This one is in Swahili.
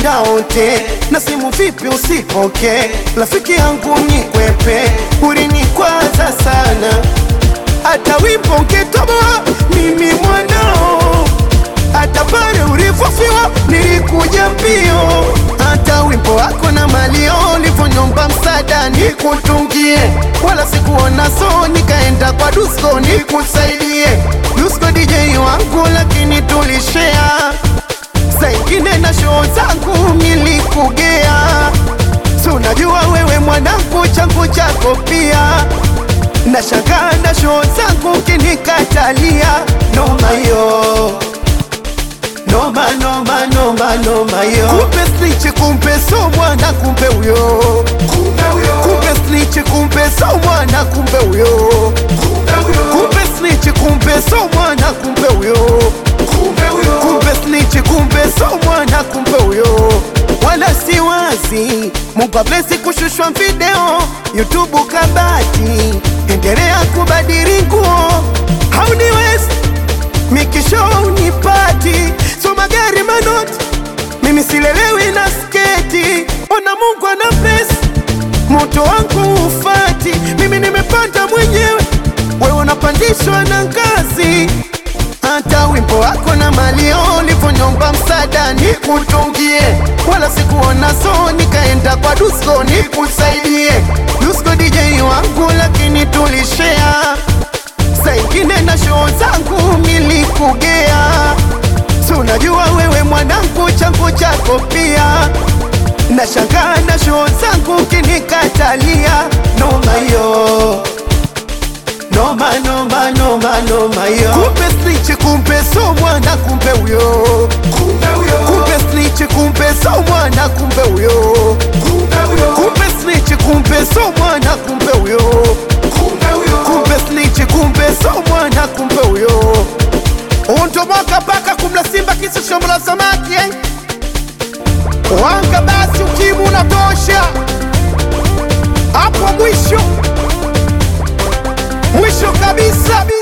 tunapenda wote, na simu vipi usipoke, rafiki yangu mnikwepe, ulinikwaza sana, hata wimbo ungetoboa mimi mwanao, hata pale ulipofiwa nilikuja mbio, hata wimbo wako na malio ulivyonyomba msaada nikutungie, wala sikuona so, nikaenda kwa Dusko nikusaidie. Dusko DJ wangu, lakini tulishare saingine na show zangu nilikugea, si unajua wewe mwanangu, changu chako pia nashangaa na show zangu kinikatalia, noma yo noma noma noma noma yo, kumbe snitch, kumbe so mwana, kumbe huyo kumbe snitch, kumbe so mwana, kumbe huyo kumbe snitch, kumbe so mwana, kumbe huyo kumbe snitch, kumbe so mwana, kumbe huyo wala si wazi. Mungu ablesi kushushwa video YouTube kabati, endelea kubadili nguo hauniwezi mikisho unipati so magari manoti mimi silelewi na sketi ona Mungu ana pesa moto wangu ufati mimi nimepanda mwenyewe wewe unapandishwa na ngazi hata wimbo wako na malio ulivyonyomba msaada nikutungie, wala sikuona so, nikaenda kwa Dusko nikusaidie. Dusko DJ wangu, lakini tulishare saingine na show zangu nilikugea, si unajua wewe mwanangu, changu chako pia nashangaa na show zangu kinikatalia, noma yo noma noma noma noma yo, kumbe snitch, kumbe so mwana, kumbe huyo kumbe snitch, kumbe so mwana, kumbe huyo kumbe snitch, kumbe so mwana, kumbe huyo kumbe snitch, kumbe so mwana, kumbe huyo untomoka paka kumla simba kisa shombo la samaki eh? wanga basi ukimu unatosha hapo mwisho mwisho kabisa